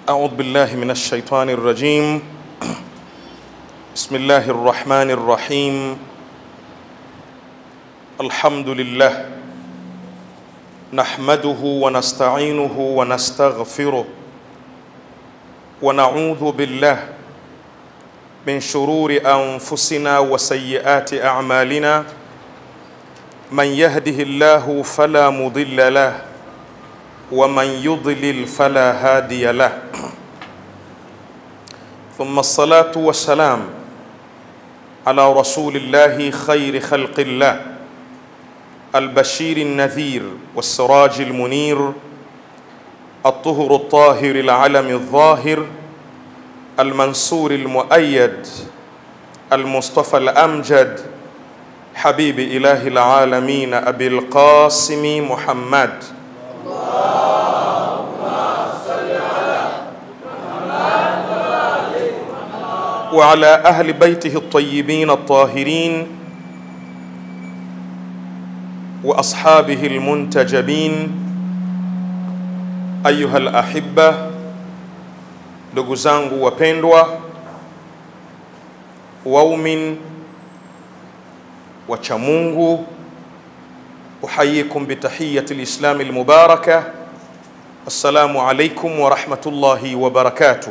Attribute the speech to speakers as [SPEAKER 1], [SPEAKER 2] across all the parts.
[SPEAKER 1] أعوذ بالله من الشيطان الرجيم بسم الله الرحمن الرحيم الحمد لله نحمده ونستعينه ونستغفره ونعوذ بالله من شرور أنفسنا وسيئات أعمالنا من يهده الله فلا مضل له ومن يضلل فلا هادي له ثم الصلاة والسلام على رسول الله خير خلق الله البشير النذير والسراج المنير الطهر الطاهر العلم الظاهر المنصور المؤيد المصطفى الأمجد حبيب إله العالمين أبي القاسم محمد وعلى أهل بيته الطيبين الطاهرين وأصحابه المنتجبين أيها الأحبة ndugu zangu wapendwa waumin wacha Mungu uhayikum bitahiyati lislami lmubaraka assalamu alaikum warahmatullahi wabarakatuh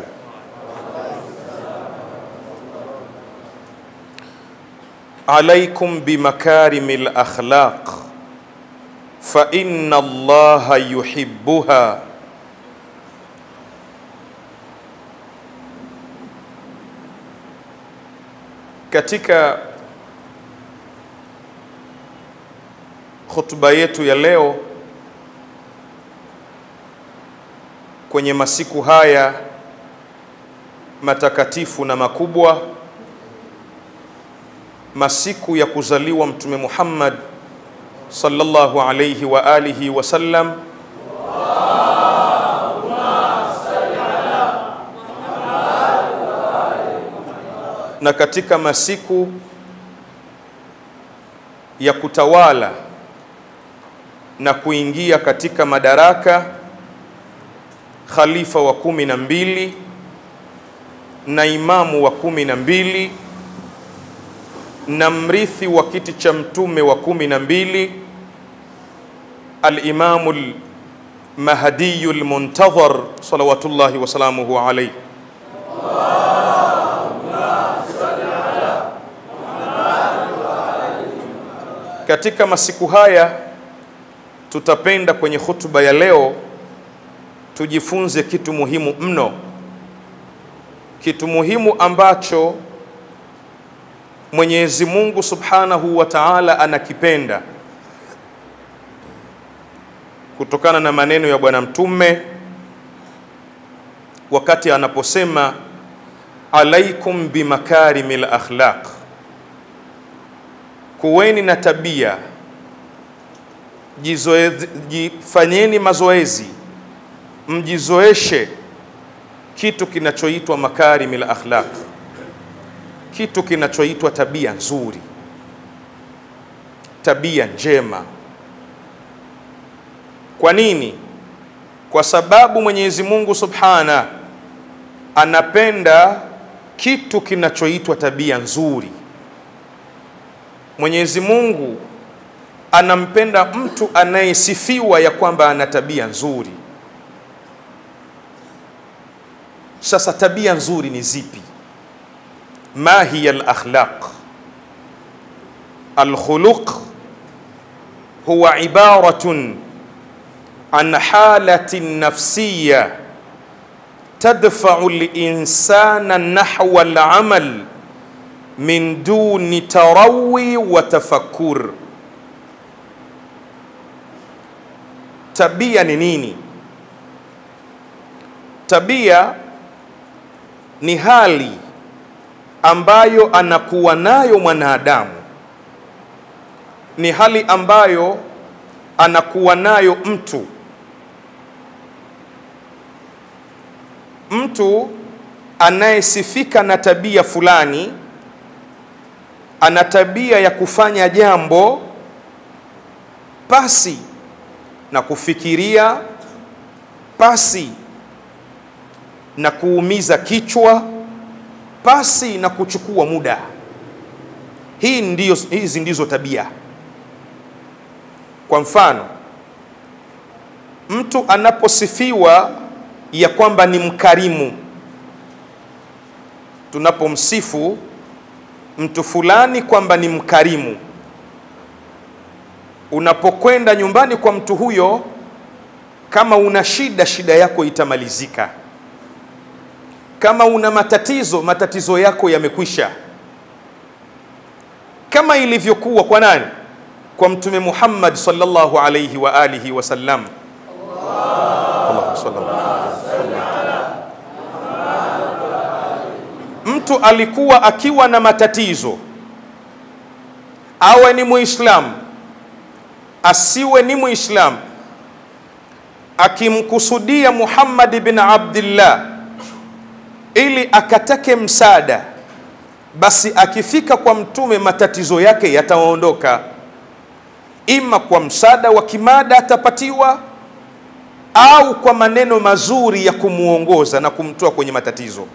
[SPEAKER 1] عليكم بمكارم الاخلاق فان الله يحبها katika hotuba yetu ya leo kwenye masiku haya matakatifu na makubwa masiku ya kuzaliwa mtume Muhammad sallallahu alayhi wa alihi wasallam na katika masiku ya kutawala na kuingia katika madaraka khalifa wa kumi na mbili na imamu wa kumi na mbili na mrithi wa kiti cha mtume wa kumi na mbili alimamu lmahdiyu lmuntadhar salawatullahi wasalamuhu alaihi katika masiku haya tutapenda kwenye hutuba ya leo tujifunze kitu muhimu mno kitu muhimu ambacho Mwenyezi Mungu Subhanahu wa Ta'ala anakipenda kutokana na maneno ya Bwana Mtume wakati anaposema alaikum bimakarimil akhlaq, kuweni na tabia, jifanyeni mazoezi, mjizoeshe kitu kinachoitwa makarimil akhlaq kitu kinachoitwa tabia nzuri, tabia njema. Kwa nini? Kwa sababu Mwenyezi Mungu Subhana anapenda kitu kinachoitwa tabia nzuri. Mwenyezi Mungu anampenda mtu anayesifiwa ya kwamba ana tabia nzuri. Sasa tabia nzuri ni zipi? ما هي الاخلاق الخلق هو عباره عن حاله نفسيه تدفع الانسان نحو العمل من دون تروي وتفكر tabia ni nini tabia ni hali ambayo anakuwa nayo mwanadamu ni hali ambayo anakuwa nayo mtu mtu anayesifika na tabia fulani ana tabia ya kufanya jambo pasi na kufikiria pasi na kuumiza kichwa pasi na kuchukua muda. Hii ndiyo, hizi ndizo tabia. Kwa mfano, mtu anaposifiwa ya kwamba ni mkarimu, tunapomsifu mtu fulani kwamba ni mkarimu, unapokwenda nyumbani kwa mtu huyo, kama una shida, shida yako itamalizika. Kama una matatizo, matatizo yako yamekwisha, kama ilivyokuwa kwa nani? Kwa Mtume Muhammad sallallahu alayhi wa alihi wasallam. Allahumma salli ala mtu alikuwa akiwa na matatizo, awe ni Muislamu asiwe ni Muislamu, akimkusudia Muhammad bin Abdillah ili akatake msaada, basi akifika kwa mtume matatizo yake yataondoka, ima kwa msaada wa kimada atapatiwa, au kwa maneno mazuri ya kumuongoza na kumtoa kwenye matatizo.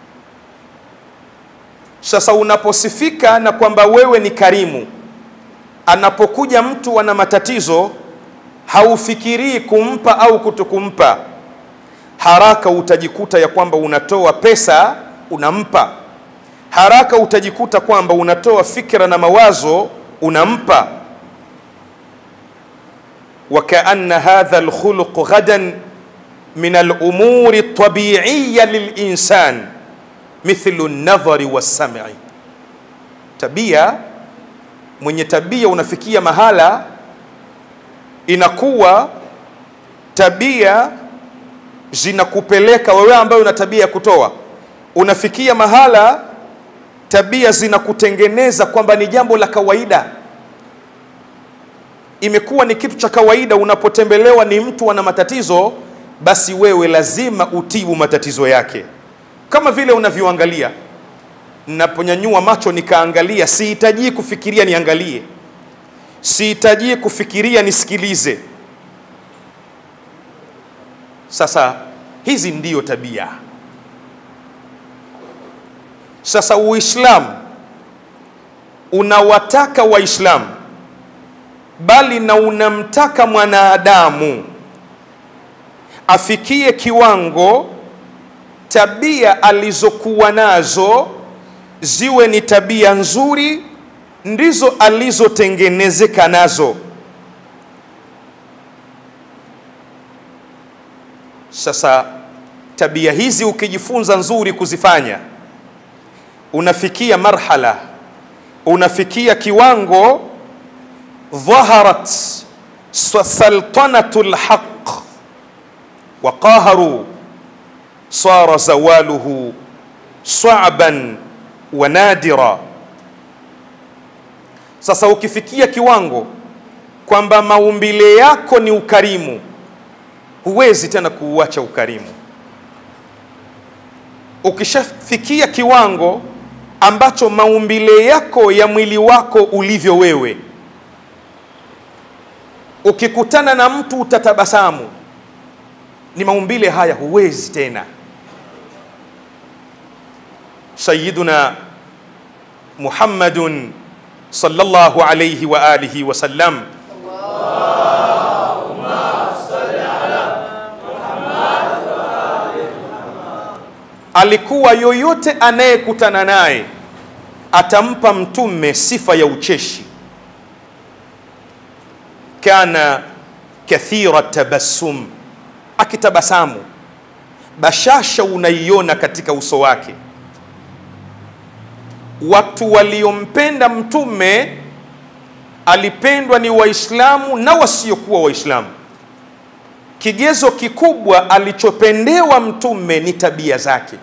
[SPEAKER 1] Sasa unaposifika na kwamba wewe ni karimu, anapokuja mtu ana matatizo, haufikirii kumpa au kutokumpa, haraka utajikuta ya kwamba unatoa pesa unampa, haraka utajikuta kwamba unatoa fikra na mawazo unampa. wa kaanna hadha alkhuluq ghadan min alumuri altabiiya lilinsan mithlu nadhari wassam'i, tabia mwenye tabia unafikia mahala inakuwa tabia zinakupeleka wewe ambaye una tabia ya kutoa, unafikia mahala tabia zinakutengeneza kwamba ni jambo la kawaida, imekuwa ni kitu cha kawaida. Unapotembelewa ni mtu ana matatizo, basi wewe lazima utibu matatizo yake, kama vile unavyoangalia. Naponyanyua macho nikaangalia, sihitaji kufikiria niangalie, sihitaji kufikiria nisikilize. Sasa hizi ndiyo tabia. Sasa Uislamu unawataka Waislamu, bali na unamtaka mwanadamu afikie kiwango tabia alizokuwa nazo ziwe ni tabia nzuri, ndizo alizotengenezeka nazo. Sasa tabia hizi ukijifunza nzuri kuzifanya, unafikia marhala, unafikia kiwango, dhaharat saltanatu lhaq wa qaharu sara zawaluhu sa'ban wa nadira. Sasa ukifikia kiwango kwamba maumbile yako ni ukarimu, huwezi tena kuuacha ukarimu. Ukishafikia kiwango ambacho maumbile yako ya mwili wako ulivyo wewe, ukikutana na mtu utatabasamu, ni maumbile haya, huwezi tena. Sayyiduna Muhammadun sallallahu alayhi wa alihi wa sallam alikuwa yoyote anayekutana naye atampa mtume sifa ya ucheshi. Kana kathira tabassum, akitabasamu bashasha unaiona katika uso wake. Watu waliompenda mtume alipendwa ni Waislamu na wasiokuwa Waislamu. Kigezo kikubwa alichopendewa mtume ni tabia zake.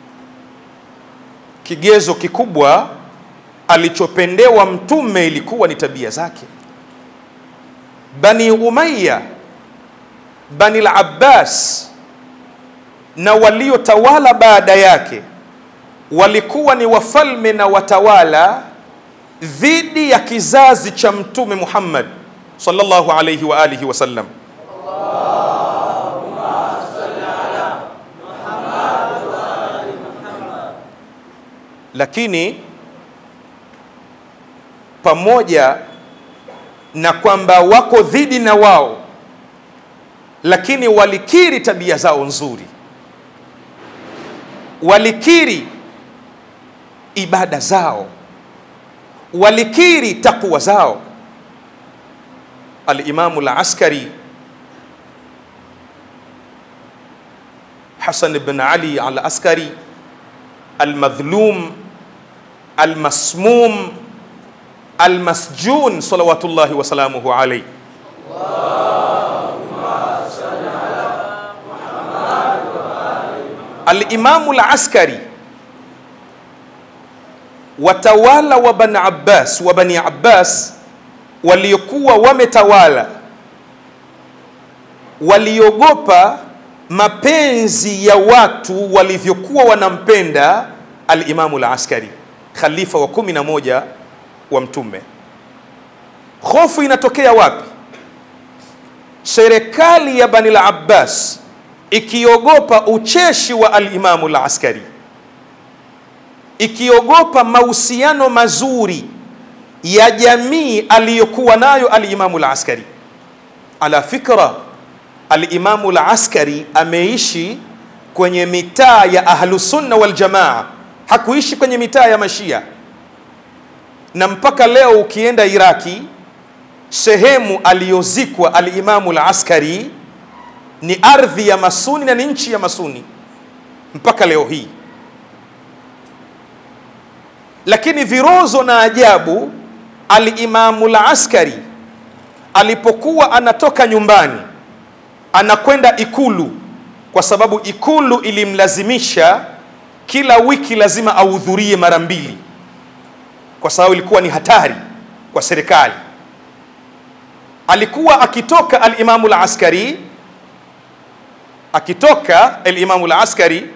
[SPEAKER 1] Kigezo kikubwa alichopendewa mtume ilikuwa ni tabia zake. Bani Umayya, Bani al-Abbas na waliotawala baada yake walikuwa ni wafalme na watawala dhidi ya kizazi cha mtume Muhammad sallallahu alayhi wa alihi wasallam. lakini pamoja na kwamba wako dhidi na wao, lakini walikiri tabia zao nzuri, walikiri ibada zao, walikiri takwa zao. Alimamu Al-Askari Hasan ibn Ali Al-Askari Al-Madhlum Al-Masmum Al-Masjun salawatullahi wasalamuhu alayhi Al-Imamu Al-Askari watawala wa Bani Abbas wa Bani Abbas waliokuwa wametawala waliogopa mapenzi ya watu walivyokuwa wanampenda Al-Imamu Al-Askari, khalifa wa kumi na moja wa Mtume. Hofu inatokea wapi? Serikali ya Bani al-Abbas ikiogopa ucheshi wa Al-Imamu Al-Askari, ikiogopa mahusiano mazuri ya jamii aliyokuwa nayo Al-Imamu Al-Askari. Ala fikra Alimamu Al-Askari ameishi kwenye mitaa ya Ahlusunna wal Jamaa, hakuishi kwenye mitaa ya Mashia. Na mpaka leo ukienda Iraki, sehemu aliyozikwa Alimamu Al-Askari ni ardhi ya Masuni na ni nchi ya Masuni mpaka leo hii. Lakini virozo na ajabu, Alimamu Al-Askari alipokuwa anatoka nyumbani anakwenda Ikulu kwa sababu Ikulu ilimlazimisha kila wiki lazima ahudhurie mara mbili, kwa sababu ilikuwa ni hatari kwa serikali. Alikuwa akitoka Alimamu Al-Askari, akitoka Alimamu Al-Askari,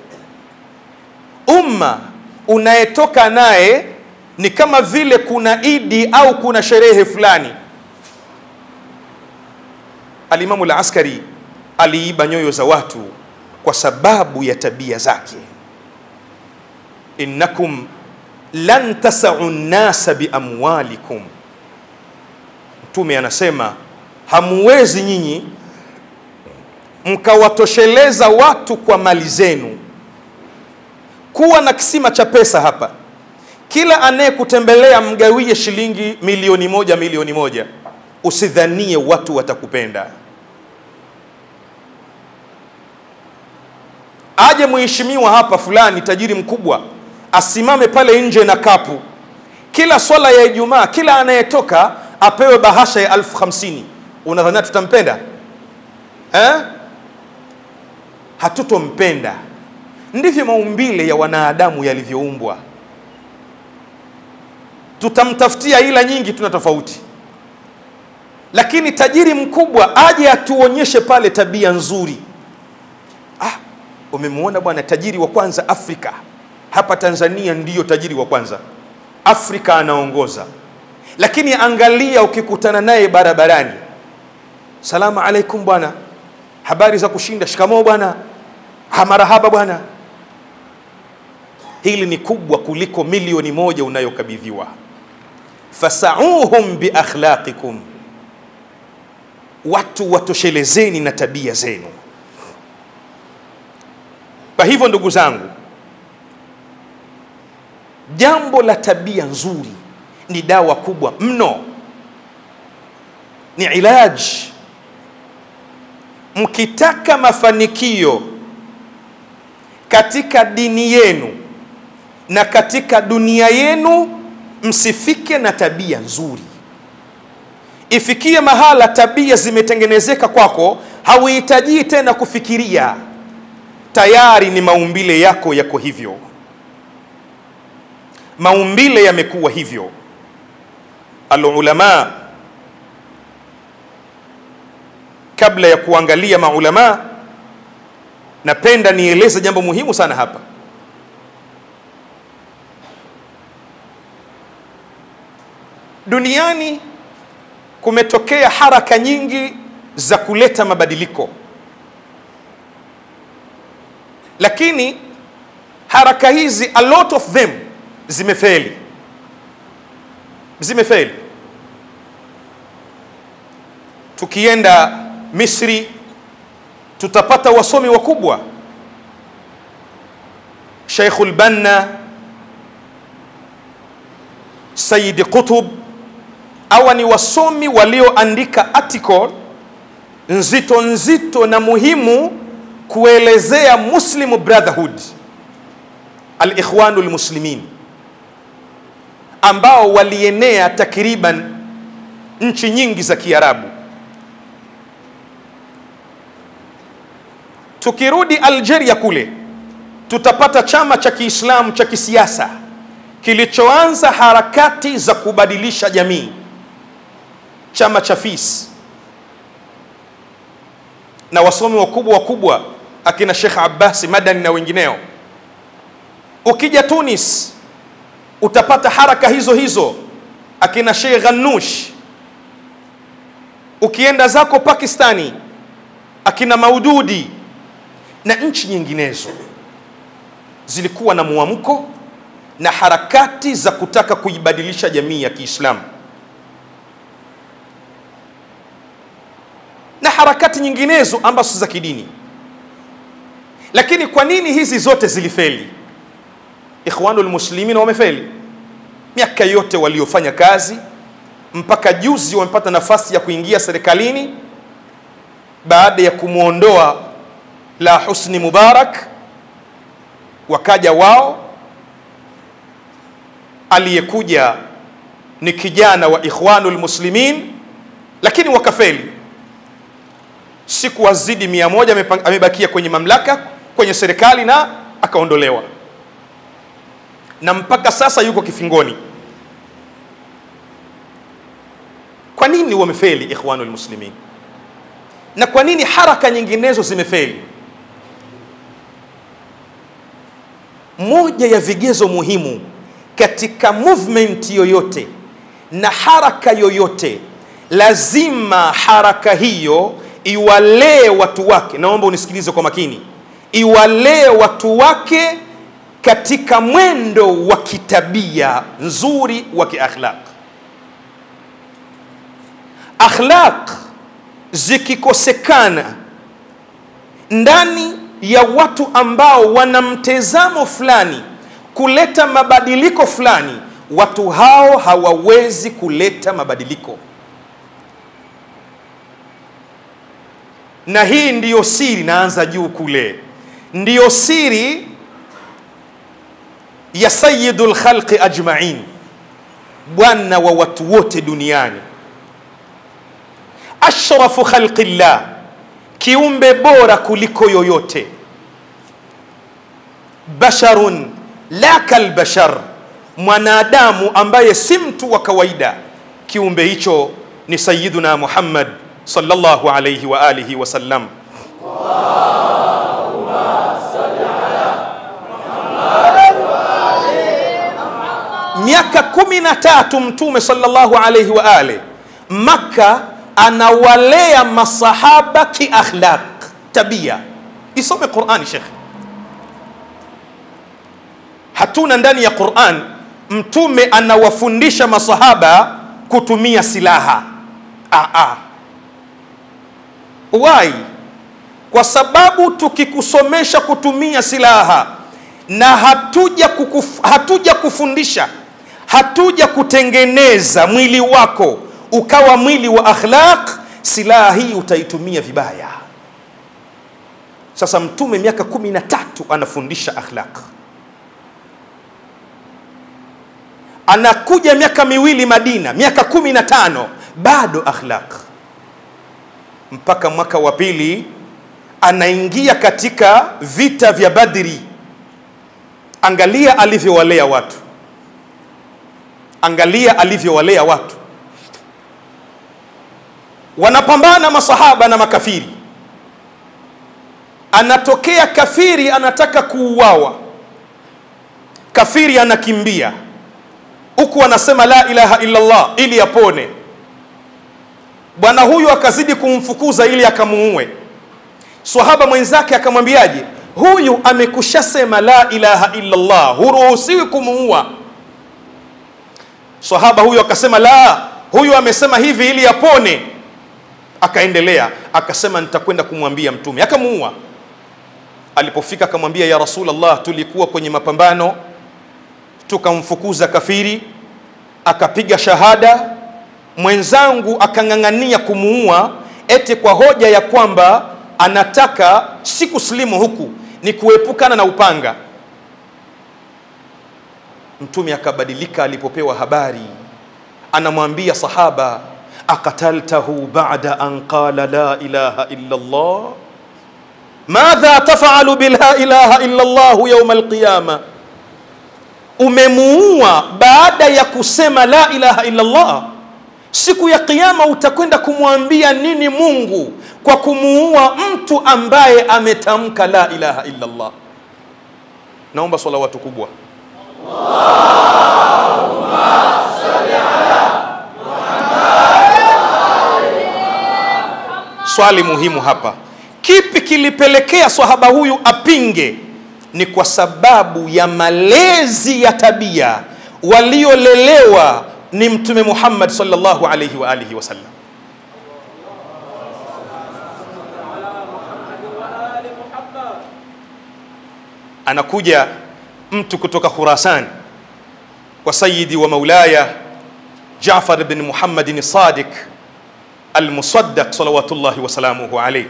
[SPEAKER 1] umma unayetoka naye ni kama vile kuna idi au kuna sherehe fulani. Alimamu Al-Askari aliiba nyoyo za watu kwa sababu ya tabia zake. innakum lan tasau nnasa biamwalikum, Mtume anasema hamuwezi nyinyi mkawatosheleza watu kwa mali zenu. Kuwa na kisima cha pesa hapa, kila anayekutembelea mgawie shilingi milioni moja milioni moja Usidhanie watu watakupenda. Aje mheshimiwa hapa fulani, tajiri mkubwa, asimame pale nje na kapu, kila swala ya Ijumaa, kila anayetoka apewe bahasha ya elfu hamsini. Unadhania tutampenda eh? Hatutompenda. Ndivyo maumbile ya wanadamu yalivyoumbwa. Tutamtafutia ila nyingi, tuna tofauti lakini tajiri mkubwa aje atuonyeshe pale tabia nzuri. Ah, umemwona bwana, tajiri wa kwanza Afrika hapa Tanzania ndiyo tajiri wa kwanza Afrika, anaongoza. Lakini angalia, ukikutana naye barabarani, salamu alaikum bwana, habari za kushinda, shikamoo bwana, hamarahaba bwana. Hili ni kubwa kuliko milioni moja unayokabidhiwa. fasauhum biakhlaqikum watu watoshelezeni na tabia zenu. Kwa hivyo ndugu zangu, jambo la tabia nzuri ni dawa kubwa mno, ni ilaji. Mkitaka mafanikio katika dini yenu na katika dunia yenu, msifike na tabia nzuri ifikie mahala tabia zimetengenezeka kwako, hauhitajii tena kufikiria, tayari ni maumbile yako yako hivyo, maumbile yamekuwa hivyo. Alulama, kabla ya kuangalia maulama, napenda nieleze jambo muhimu sana hapa. Duniani kumetokea haraka nyingi za kuleta mabadiliko, lakini haraka hizi a lot of them zimefeli, zimefeli. Tukienda Misri tutapata wasomi wakubwa, Sheikhul Banna, Sayyid Qutb. Hawa ni wasomi walioandika article nzito nzito na muhimu kuelezea Muslim Brotherhood, al-Ikhwanul Muslimin, ambao walienea takriban nchi nyingi za Kiarabu. Tukirudi Algeria kule tutapata chama cha Kiislamu cha kisiasa kilichoanza harakati za kubadilisha jamii, chama cha FIS na wasomi wakubwa wakubwa akina Sheikh Abbasi Madani na wengineo. Ukija Tunis utapata haraka hizo hizo akina Sheikh Ghanoush. Ukienda zako Pakistani akina Maududi na nchi nyinginezo zilikuwa na mwamko na harakati za kutaka kuibadilisha jamii ya Kiislamu na harakati nyinginezo ambazo za kidini. Lakini kwa nini hizi zote zilifeli? Ikhwanul Muslimin wamefeli miaka yote waliofanya kazi, mpaka juzi wamepata nafasi ya kuingia serikalini baada ya kumwondoa la Husni Mubarak, wakaja wao, aliyekuja ni kijana wa Ikhwanul Muslimin, lakini wakafeli. Siku wazidi mia moja amebakia kwenye mamlaka, kwenye serikali na akaondolewa, na mpaka sasa yuko kifingoni. Kwa nini wamefeli Ikhwanul Muslimin? Na kwa nini haraka nyinginezo zimefeli? Moja ya vigezo muhimu katika movement yoyote na haraka yoyote, lazima haraka hiyo iwalee watu wake. Naomba unisikilize kwa makini, iwalee watu wake katika mwendo wa kitabia nzuri wa kiakhlaq. Akhlaq zikikosekana ndani ya watu ambao wana mtazamo fulani kuleta mabadiliko fulani, watu hao hawawezi kuleta mabadiliko. Na hii ndiyo siri, naanza juu kule, ndiyo siri ya sayyidul khalqi ajmain, bwana wa watu wote duniani, ashrafu khalqillah, kiumbe bora kuliko yoyote, basharun la kalbashar, mwanadamu ambaye si mtu wa kawaida. Kiumbe hicho ni Sayyiduna Muhammad sallallahu alayhi wa alihi wasallam. Miaka kumi na tatu Mtume sallallahu alayhi wa alihi Makka anawalea masahaba kiakhlaq, tabia. Isome Qurani shekhe hatuna ndani ya Qur'an mtume anawafundisha masahaba kutumia silaha. Aa, why? Kwa sababu tukikusomesha kutumia silaha na hatuja, kukuf, hatuja kufundisha hatuja kutengeneza mwili wako ukawa mwili wa akhlaq, silaha hii utaitumia vibaya. Sasa mtume miaka kumi na tatu anafundisha akhlaq anakuja miaka miwili Madina, miaka kumi na tano bado akhlaq, mpaka mwaka wa pili anaingia katika vita vya Badri. Angalia alivyowalea watu, angalia alivyowalea watu. Wanapambana masahaba na makafiri, anatokea kafiri anataka kuuawa, kafiri anakimbia huku anasema la ilaha illa Allah ili apone. Bwana huyu akazidi kumfukuza ili akamuue. Swahaba mwenzake akamwambiaje, huyu amekushasema la ilaha illa Allah, huruhusiwi kumuua. sahaba huyo akasema la huyu amesema hivi ili apone akaendelea akasema nitakwenda kumwambia mtume akamuua alipofika akamwambia ya rasulllah tulikuwa kwenye mapambano tukamfukuza kafiri akapiga shahada mwenzangu akang'ang'ania kumuua eti kwa hoja ya kwamba anataka si kusilimu huku ni kuepukana na upanga mtume akabadilika alipopewa habari anamwambia sahaba akataltahu bada an qala la ilaha illa llah madha tafalu bila ilaha illa llahu yauma alqiyama umemuua baada ya kusema la ilaha illa llah siku ya kiyama utakwenda kumwambia nini mungu kwa kumuua mtu ambaye ametamka la ilaha illa llah naomba salawatu kubwa swali muhimu hapa kipi kilipelekea swahaba huyu apinge ni kwa sababu ya malezi ya tabia waliolelewa ni mtume muhammad sallallahu alaihi wa alihi wasallam anakuja mtu kutoka khurasan kwa sayidi wa maulaya jafar bin muhammadin sadiq almusaddaq salawatullahi wasalamuhu alaih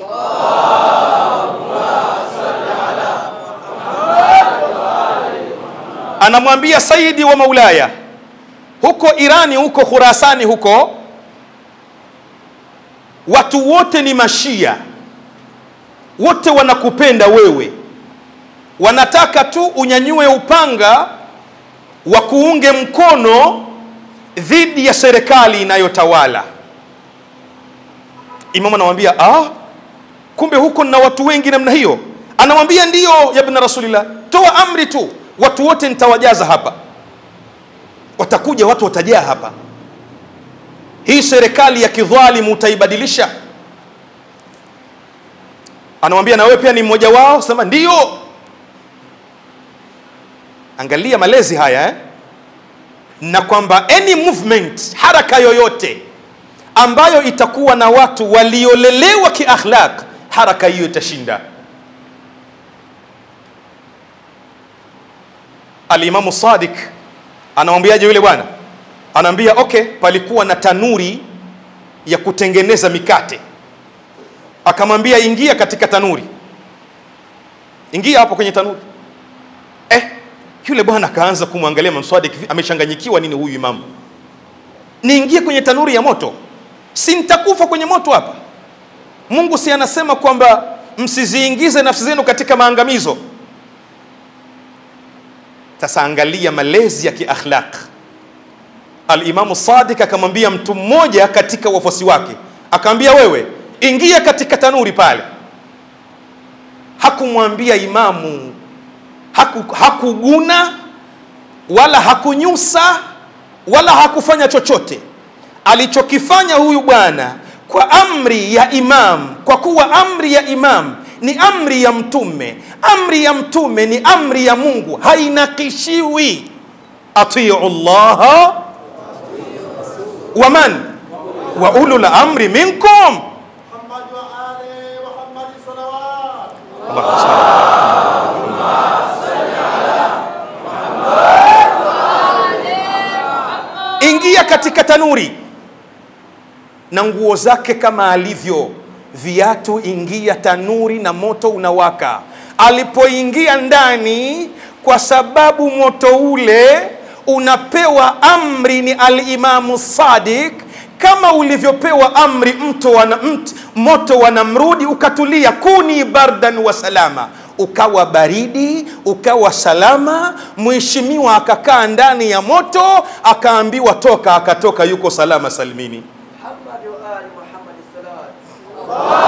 [SPEAKER 1] anamwambia sayidi wa maulaya huko irani huko khurasani huko watu wote ni mashia wote wanakupenda wewe wanataka tu unyanyue upanga wa kuunge mkono dhidi ya serikali inayotawala imamu anamwambia ah, kumbe huko na watu wengi namna hiyo anamwambia ndiyo yabna rasulillah toa amri tu watu wote nitawajaza hapa watakuja watu watajaa hapa hii serikali ya kidhalimu utaibadilisha anamwambia na wewe pia ni mmoja wao sema ndiyo angalia malezi haya eh? na kwamba any movement haraka yoyote ambayo itakuwa na watu waliolelewa kiakhlaq haraka hiyo itashinda alimamu sadik anamwambiaje yule bwana anaambia okay palikuwa na tanuri ya kutengeneza mikate akamwambia ingia katika tanuri ingia hapo kwenye tanuri eh, yule bwana akaanza kumwangalia mamswadik amechanganyikiwa nini huyu imamu niingie kwenye tanuri ya moto si nitakufa kwenye moto hapa mungu si anasema kwamba msiziingize nafsi zenu katika maangamizo sasa angalia malezi ya kiakhlaq alimamu sadik akamwambia mtu mmoja katika wafuasi wake akamwambia wewe ingia katika tanuri pale hakumwambia imamu haku, hakuguna wala hakunyusa wala hakufanya chochote alichokifanya huyu bwana kwa amri ya imam kwa kuwa amri ya imam ni amri ya mtume amri ya mtume ni amri ya mungu hainakishiwi atiu llaha waman wa ulul amri minkum
[SPEAKER 2] محمد وآله محمد صلوات
[SPEAKER 1] Allahumma salli. ingia katika tanuri na nguo zake kama alivyo viatu ingia tanuri na moto unawaka alipoingia ndani kwa sababu moto ule unapewa amri ni alimamu sadik kama ulivyopewa amri mto wana, mt, moto wa namrudi ukatulia kuni bardan wa salama ukawa baridi ukawa salama mheshimiwa akakaa ndani ya moto akaambiwa toka akatoka yuko salama salimini
[SPEAKER 3] محمد وآل محمد الصلاة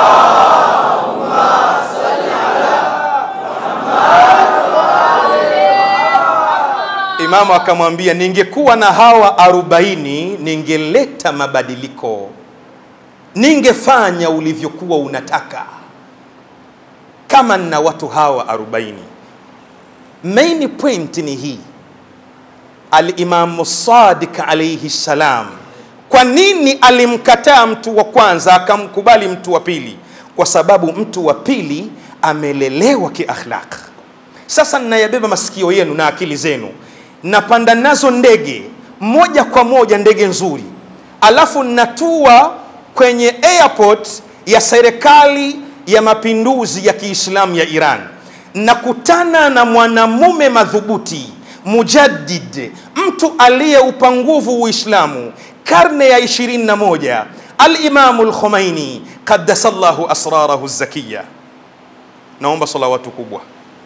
[SPEAKER 1] imamu akamwambia ningekuwa na hawa arobaini ningeleta mabadiliko ningefanya ulivyokuwa unataka kama nina watu hawa arobaini main point ni hii alimamu Sadiq alaihi salam. Kwa nini alimkataa mtu wa kwanza akamkubali mtu wa pili? Kwa sababu mtu wa pili amelelewa kiakhlaq. Sasa ninayabeba masikio yenu na akili zenu, napanda nazo ndege moja kwa moja, ndege nzuri, alafu natua kwenye airport ya serikali ya mapinduzi ya Kiislamu ya Iran, nakutana na mwanamume madhubuti mujaddid, mtu aliyeupa nguvu Uislamu karne ya 21, Alimamu Lkhomeini qaddasallahu asrarahu zakiya. Naomba salawatu kubwa.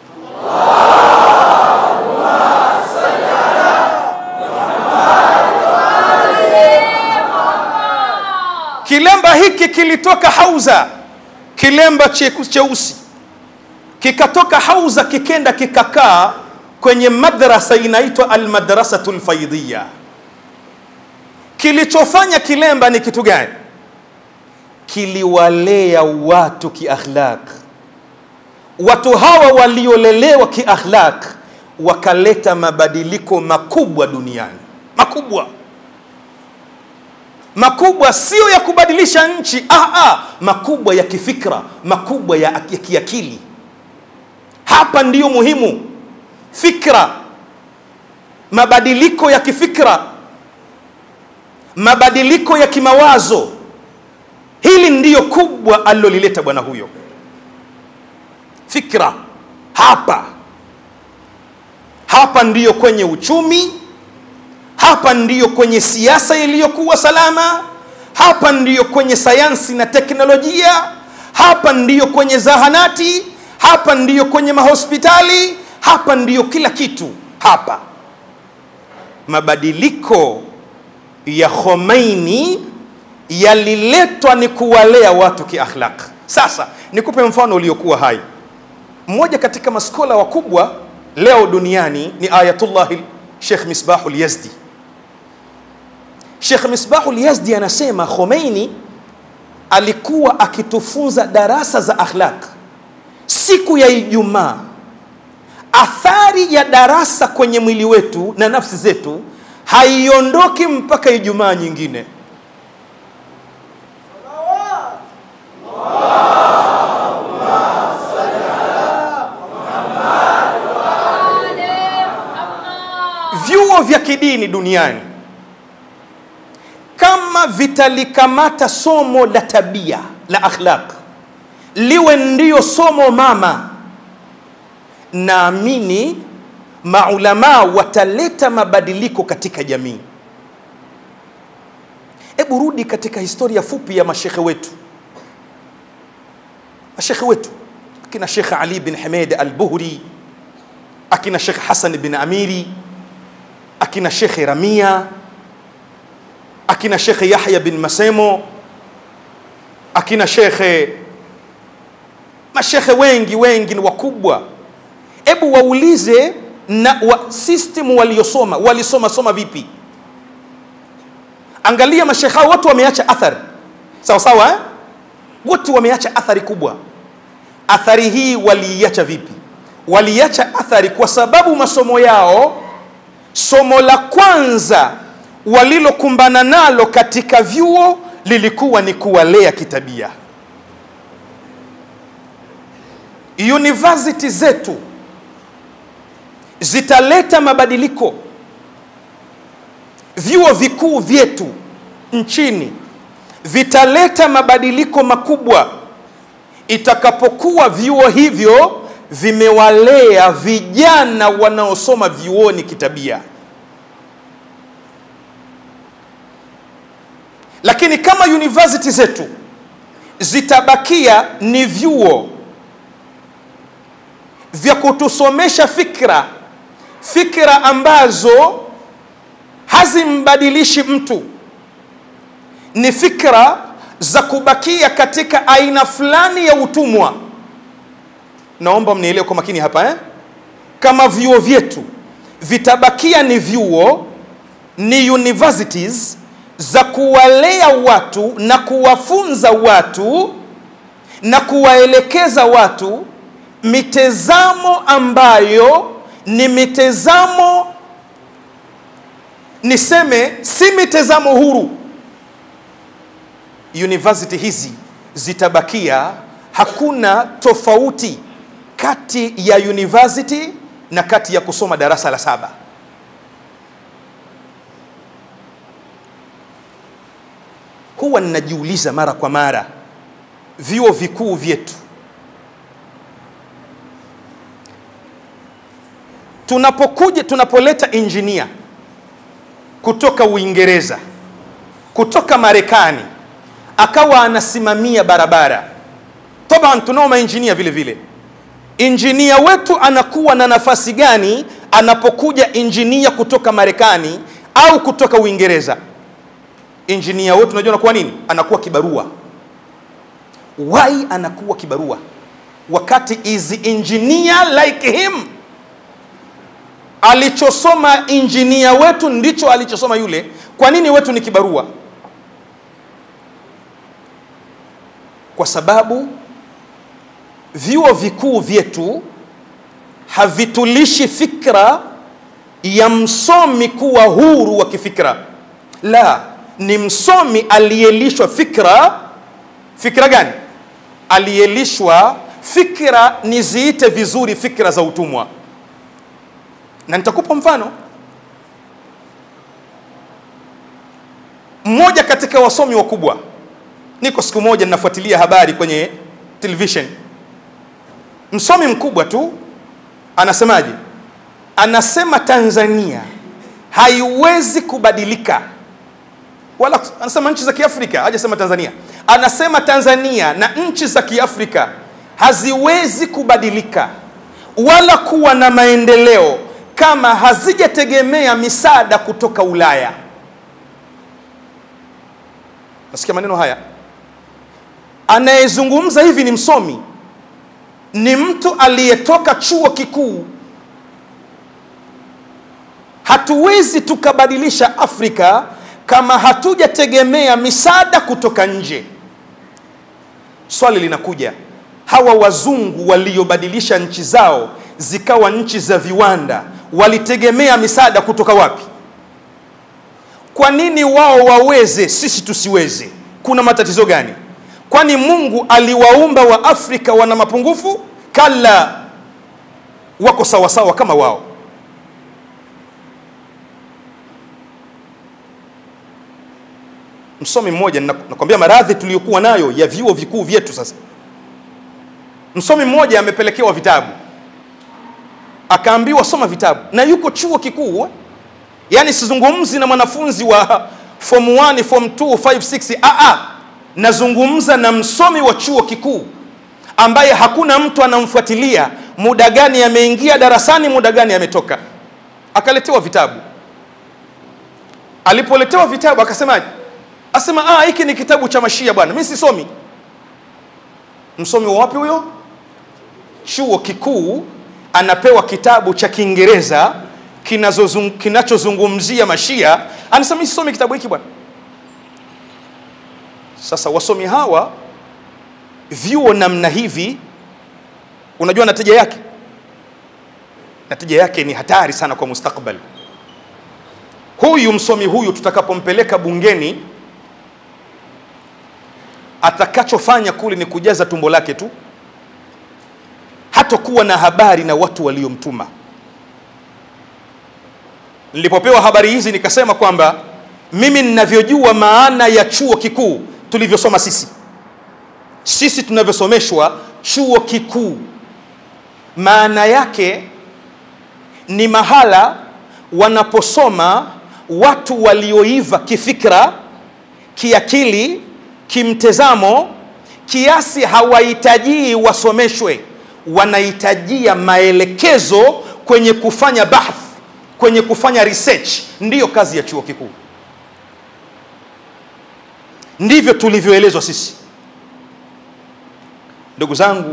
[SPEAKER 1] Kilemba hiki kilitoka hauza, kilemba che- cheusi kikatoka hauza, kikenda kikakaa kwenye madrasa inaitwa Almadrasatu Lfaidiya. Kilichofanya kilemba ni kitu gani? Kiliwalea watu kiakhlaq. Watu hawa waliolelewa kiakhlaq wakaleta mabadiliko makubwa duniani, makubwa makubwa, sio ya kubadilisha nchi ah, ah, makubwa ya kifikra, makubwa ya, ya kiakili. Hapa ndiyo muhimu, fikra, mabadiliko ya kifikra, mabadiliko ya kimawazo. Hili ndiyo kubwa alilolileta bwana huyo, fikra. Hapa hapa ndiyo kwenye uchumi hapa ndiyo kwenye siasa iliyokuwa salama, hapa ndiyo kwenye sayansi na teknolojia, hapa ndiyo kwenye zahanati, hapa ndiyo kwenye mahospitali, hapa ndiyo kila kitu. Hapa mabadiliko ya Khomeini yaliletwa ni kuwalea watu kiakhlaq. Sasa nikupe mfano uliokuwa hai. Mmoja katika maskola wakubwa leo duniani ni Ayatullah Sheikh Misbahul Yazdi. Sheikh Misbahul Yazdi anasema Khomeini alikuwa akitufunza darasa za akhlaq siku ya Ijumaa. Athari ya darasa kwenye mwili wetu na nafsi zetu haiondoki mpaka Ijumaa nyingine. Vyuo vya kidini duniani kama vitalikamata somo la tabia la akhlaq liwe ndiyo somo mama, naamini maulamaa wataleta mabadiliko katika jamii. Hebu rudi katika historia fupi ya mashekhe wetu, mashekhe wetu akina Shekh Ali bin Hamed al-Buhri, akina Shekh Hasan bin Amiri, akina Shekh Ramia akina Shekhe Yahya bin Masemo, akina shekhe mashekhe wengi wengi ni wakubwa. Hebu waulize na wa system waliosoma walisoma soma vipi? Angalia mashekhe hao wote wameacha athari sawa sawa, eh? Wote wameacha athari kubwa. Athari hii waliiacha vipi? Waliacha athari kwa sababu masomo yao, somo la kwanza walilokumbana nalo katika vyuo lilikuwa ni kuwalea kitabia. University zetu zitaleta mabadiliko, vyuo vikuu vyetu nchini vitaleta mabadiliko makubwa itakapokuwa vyuo hivyo vimewalea vijana wanaosoma vyuoni kitabia. Lakini kama university zetu zitabakia ni vyuo vya kutusomesha fikra, fikra ambazo hazimbadilishi mtu, ni fikra za kubakia katika aina fulani ya utumwa. Naomba mnielewe kwa makini hapa eh? Kama vyuo vyetu vitabakia ni vyuo, ni universities za kuwalea watu na kuwafunza watu na kuwaelekeza watu mitazamo ambayo ni mitazamo niseme si mitazamo huru university hizi zitabakia hakuna tofauti kati ya university na kati ya kusoma darasa la saba huwa ninajiuliza mara kwa mara vyuo vikuu vyetu tunapokuja tunapoleta injinia kutoka uingereza kutoka marekani akawa anasimamia barabara taban tunao mainjinia vile vile injinia wetu anakuwa na nafasi gani anapokuja injinia kutoka marekani au kutoka uingereza injinia wetu unajua anakuwa nini anakuwa kibarua why anakuwa kibarua wakati is engineer like him alichosoma injinia wetu ndicho alichosoma yule kwa nini wetu ni kibarua kwa sababu vyuo vikuu vyetu havitulishi fikra ya msomi kuwa huru wa kifikra la ni msomi aliyelishwa fikra fikra gani aliyelishwa fikra niziite vizuri fikra za utumwa na nitakupa mfano mmoja katika wasomi wakubwa niko siku moja ninafuatilia habari kwenye television msomi mkubwa tu anasemaje anasema tanzania haiwezi kubadilika wala anasema nchi za kiafrika hajasema tanzania anasema tanzania na nchi za kiafrika haziwezi kubadilika wala kuwa na maendeleo kama hazijategemea misaada kutoka ulaya nasikia maneno haya anayezungumza hivi ni msomi ni mtu aliyetoka chuo kikuu hatuwezi tukabadilisha afrika kama hatujategemea misaada kutoka nje swali linakuja hawa wazungu waliobadilisha nchi zao zikawa nchi za viwanda walitegemea misaada kutoka wapi kwa nini wao waweze sisi tusiweze kuna matatizo gani kwani mungu aliwaumba wa afrika wana mapungufu kala wako sawasawa kama wao msomi mmoja nakwambia maradhi tuliyokuwa nayo ya vyuo vikuu vyetu sasa msomi mmoja amepelekewa vitabu akaambiwa soma vitabu na yuko chuo kikuu yaani sizungumzi na mwanafunzi wa form 1 form 2 5 6 aa nazungumza na msomi wa chuo kikuu ambaye hakuna mtu anamfuatilia muda gani ameingia darasani muda gani ametoka akaletewa vitabu alipoletewa vitabu akasemaje asema ah hiki ni kitabu cha mashia bwana mimi sisomi msomi wa wapi huyo chuo kikuu anapewa kitabu cha kiingereza kinachozungumzia mashia anasema sisomi kitabu hiki bwana sasa wasomi hawa vyuo namna hivi unajua natija yake natija yake ni hatari sana kwa mustakbal huyu msomi huyu tutakapompeleka bungeni atakachofanya kule ni kujaza tumbo lake tu hatakuwa na habari na watu waliomtuma nilipopewa habari hizi nikasema kwamba mimi ninavyojua maana ya chuo kikuu tulivyosoma sisi sisi tunavyosomeshwa chuo kikuu maana yake ni mahala wanaposoma watu walioiva kifikra kiakili kimtazamo kiasi hawahitajii wasomeshwe wanahitajia maelekezo kwenye kufanya bahth kwenye kufanya research ndiyo kazi ya chuo kikuu ndivyo tulivyoelezwa sisi ndugu zangu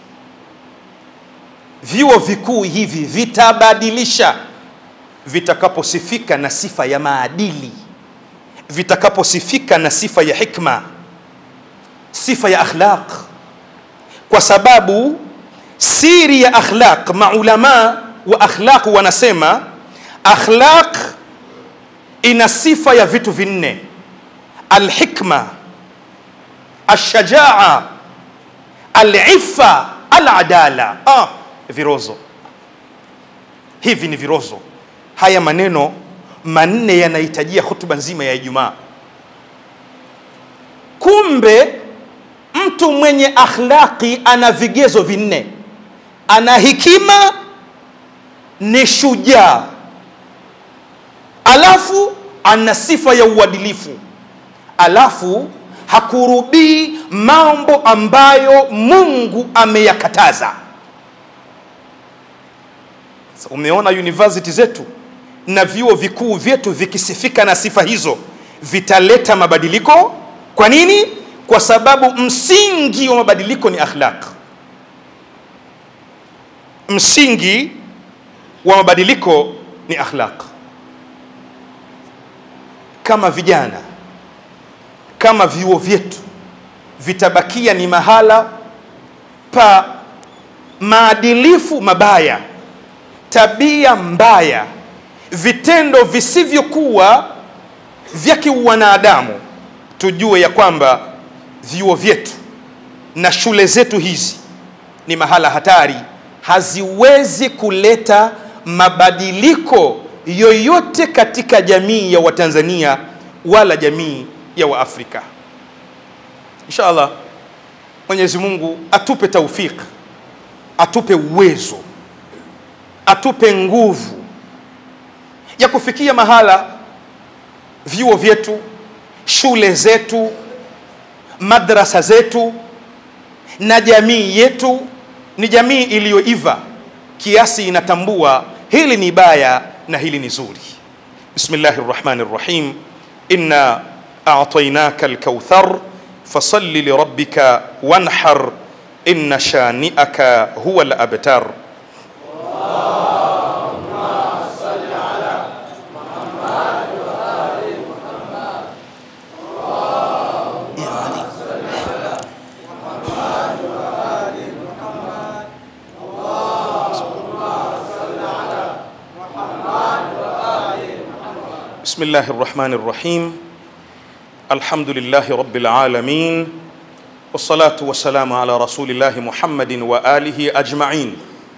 [SPEAKER 1] vyuo vikuu hivi vitabadilisha vitakaposifika na sifa ya maadili vitakaposifika na sifa ya hikma sifa ya akhlaq kwa sababu siri ya akhlaq maulama wa akhlaq wanasema akhlaq ina sifa ya vitu vinne alhikma alshajaa alifa aladala ah, virozo hivi ni virozo haya maneno manne yanahitajia hutuba nzima ya ijumaa kumbe mtu mwenye akhlaqi ana vigezo vinne ana hikima ni shujaa alafu ana sifa ya uadilifu alafu hakurubii mambo ambayo mungu ameyakataza Sasa umeona university zetu na vyuo vikuu vyetu vikisifika na sifa hizo vitaleta mabadiliko kwa nini kwa sababu msingi wa mabadiliko ni akhlaq msingi wa mabadiliko ni akhlaq kama vijana kama vyuo vyetu vitabakia ni mahala pa maadilifu mabaya tabia mbaya vitendo visivyokuwa vya kiwanadamu tujue ya kwamba vyuo vyetu na shule zetu hizi ni mahala hatari haziwezi kuleta mabadiliko yoyote katika jamii ya watanzania wala jamii ya waafrika insha allah mwenyezi mungu atupe taufik atupe uwezo atupe nguvu ya kufikia mahala vyuo vyetu shule zetu madrasa zetu na jamii yetu ni jamii iliyoiva kiasi inatambua hili ni baya na hili ni zuri bismillahi rrahmani rrahim inna a'tainaka alkauthar fasalli lirabbika wanhar inna shani'aka huwa alabtar بسم الله الرحمن الرحيم الحمد لله رب العالمين والصلاة والسلام على رسول الله محمد وآله أجمعين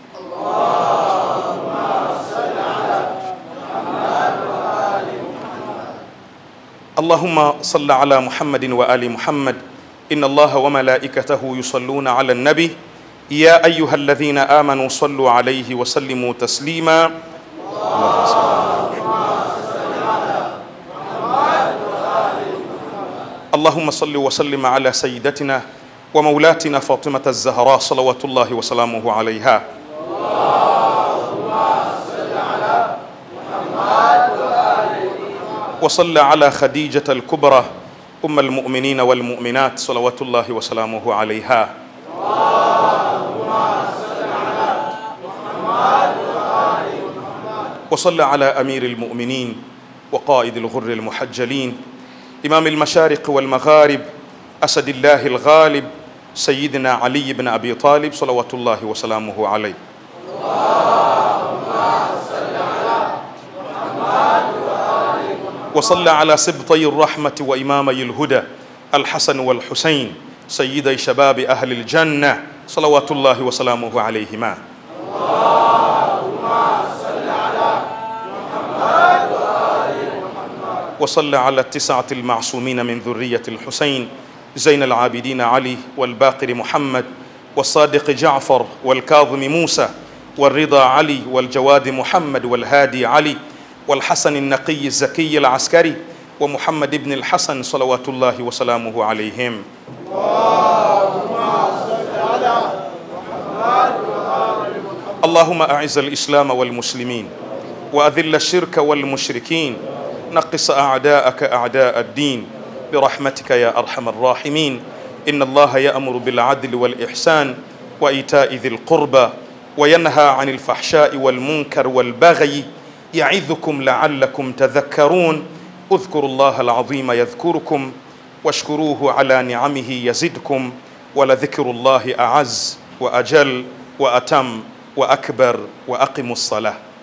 [SPEAKER 1] اللهم صل على محمد وآل محمد إن الله وملائكته يصلون على النبي يا أيها الذين آمنوا صلوا عليه وسلموا تسليما اللهم صل اللهم صل وسلم على سيدتنا ومولاتنا فاطمة الزهراء صلوات الله وسلامه عليها وصلى على خديجة الكبرى أم المؤمنين والمؤمنات صلوات الله وسلامه عليها وصلى على أمير المؤمنين وقائد الغر المحجلين إمام المشارق والمغارب أسد الله الغالب سيدنا علي بن أبي طالب صلوات الله وسلامه عليه وصلى على سبطي الرحمة وإمامي الهدى الحسن والحسين سيدي شباب أهل الجنة صلوات الله وسلامه عليهما وصلى على التسعة المعصومين من ذرية الحسين زين العابدين علي والباقر محمد والصادق جعفر والكاظم موسى والرضا علي والجواد محمد والهادي علي والحسن النقي الزكي العسكري ومحمد بن الحسن صلوات الله وسلامه عليهم اللهم أعز الإسلام والمسلمين وأذل الشرك والمشركين نقص أعداءك أعداء الدين برحمتك يا أرحم الراحمين إن الله يأمر بالعدل والإحسان وإيتاء ذي القربى وينهى عن الفحشاء والمنكر والبغي يعظكم لعلكم تذكرون اذكروا الله العظيم يذكركم واشكروه على نعمه يزدكم ولذكر الله أعز وأجل وأتم وأكبر وأقموا الصلاة